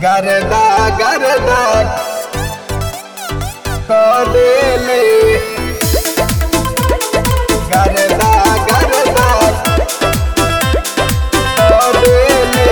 गरदा गरदा कदेले गरदा गरदा कदेले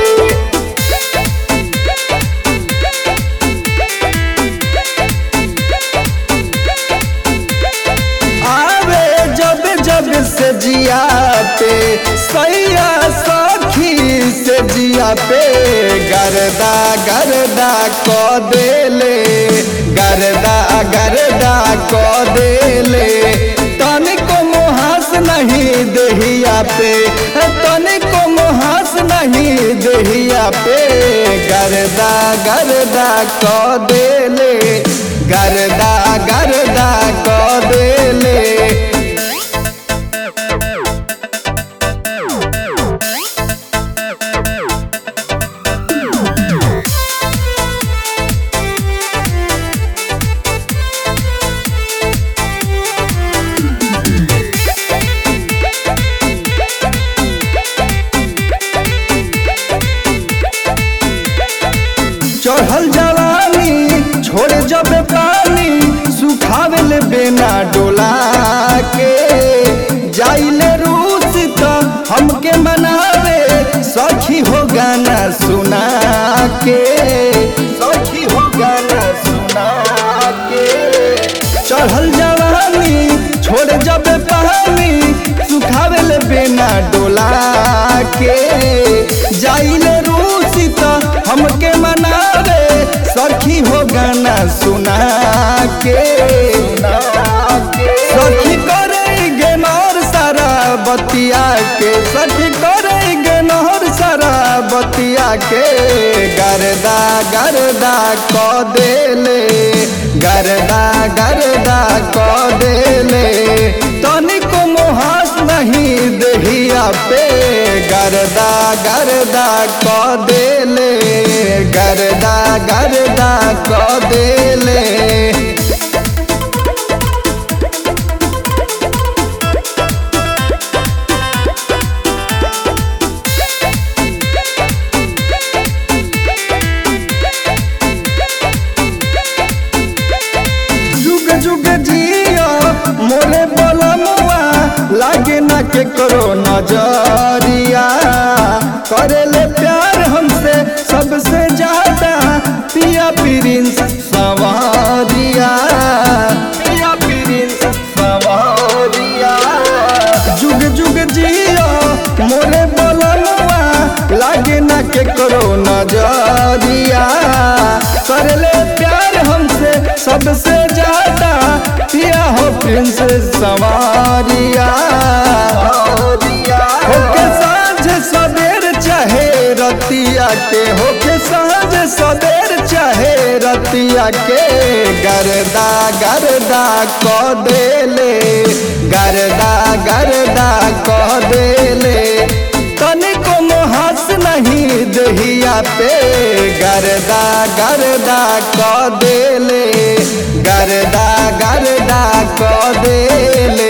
आवे जब जब से जिया पे सैया सखी से जिया पे गरदा गरदा को देले गरदा गरदा को देले तनिको मुहास नहीं देहिया पे तनिको मुहास नहीं देहिया पे गरदा गरदा को देले गरदा गरदा को देले चढ़ल जवानी छोड़े जब पानी सुखावे ले बेना डोला के जाइले रूस तो हमके मनावे सखी हो गाना सुना के सखी हो गाना सुना के चढ़ल जवानी छोड़े जब पानी सुखावे ले बेना डोला के जाइले रूस तो हमके मनावे सखी हो गाना सुना के सखी करे गेनर सारा बतिया के सखी करे गेनर सारा बतिया के गरदा गरदा क देले गरदा गरदा क देले तनिको मुहास नहीं देहिया पे गरदा गरदा क देले गरदा गरदा क देले जुग जुग जियो मोरे बलमुआ लागे ना के करो नजरिया करे ले प्यार हमसे सबसे ज्यादा पिया प्रिंस सवारिया पिया प्रिंस सवारिया जुग जुग जियो मोरे बलमुआ लागे ना के करो नजरिया कर ले प्यार हमसे सबसे ज्यादा पिया हो प्रिंस सवारिया होके साँझ सवेर चाहे रतिया के होके साँझ सवेर चाहे रतिया के गरदा गरदा क देले गरदा गरदा क देले तनिको मुहास नहीं दहिया पे गरदा गरदा क देले गरदा गरदा क देले